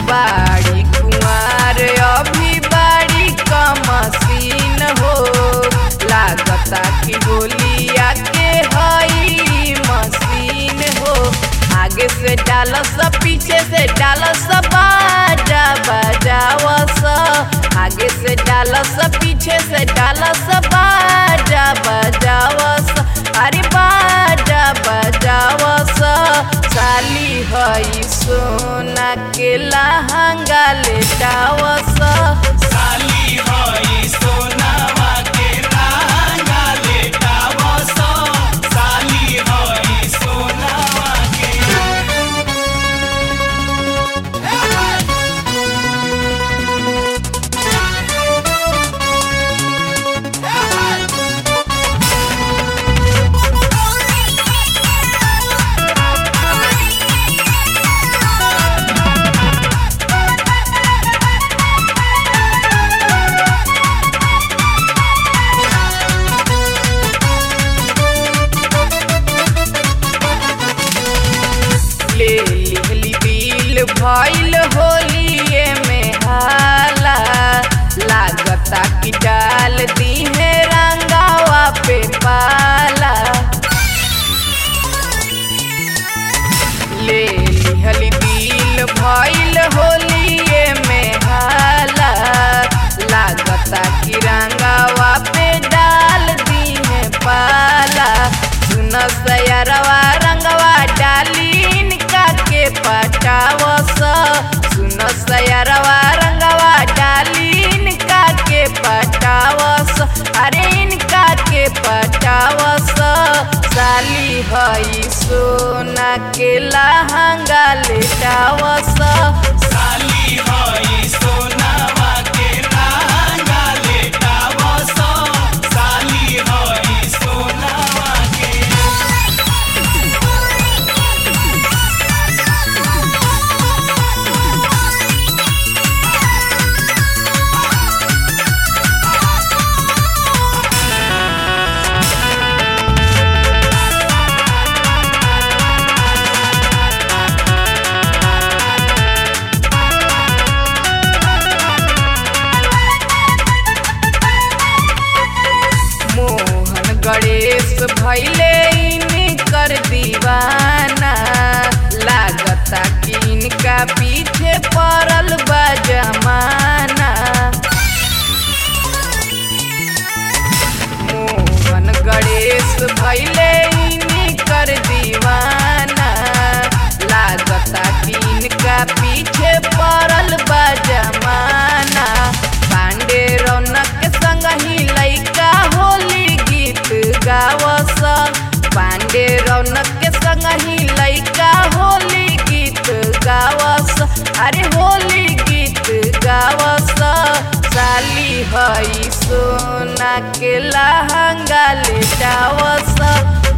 बाड़ी कुंवार अभी बाड़ी कमसीन हो लागता कि होलिया के हई मशीन हो आगे से डाल सब पीछे से डाल सब बाजा बजाव स आगे से डाल सब पीछे से डाल सब बाजा बजाव स अरे बाजा बजाव स साली हई सोना के लहंगा लेटाव स साली हई सोनावा के लहंगा लेटाव सो साली हई सोनावा के ले लिहली दिल भइल होलिए में हाला लागता कि डाल दीहे रंगावा पे पाला ले लिहली दिल भइल होलिए में हाला लागता कि रंगावा पे डाल दीहे पाला सुन सयरवा रंगवा डालीन का के पटावस सुन सयरवा रंगवा डालीन का के पटावस अरे इनका के पटावस साली हई सोना के लहंगा लेटावस साली हई सोनावा के लहंगा लेटाव सो साली हई सोनावा के मोहन गणेश भैले इनकर दीवाना लागता कि इनका पीछे पड़ल बा जमाना मोहन गणेश भैले इनकर दीवाना लागता कि इनका पीछे पड़ल बा जमाना पांडे रौनक के संग ही लैका होली गीत गावस पांडे रौनक के संग ही लैका होली गीत गावस अरे होली गीत गावस साली हई सोना के लहंगा लेटावस